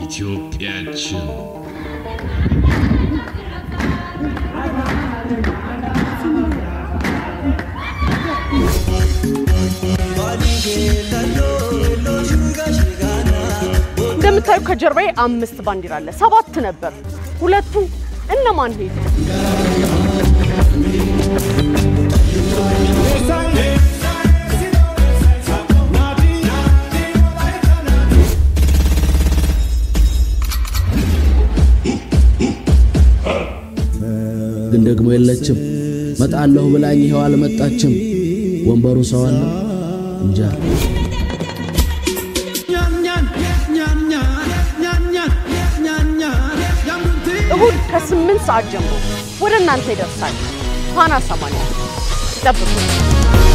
ኢትዮጵያችን እንደምታዩ ከጀርባዬ አምስት ባንዲራ አለ። ሰባት ነበር። ሁለቱ እነማን ሄዱ? ግን ደግሞ የለችም። መጣለሁ ብላኝ ይኸው አልመጣችም። ወንበሩ ሰው አለ እንጃ። እሁድ ከስምንት ሰዓት ጀምሮ ወደ እናንተ ይደርሳል። ፋና ሰማንያ ጠብቁ።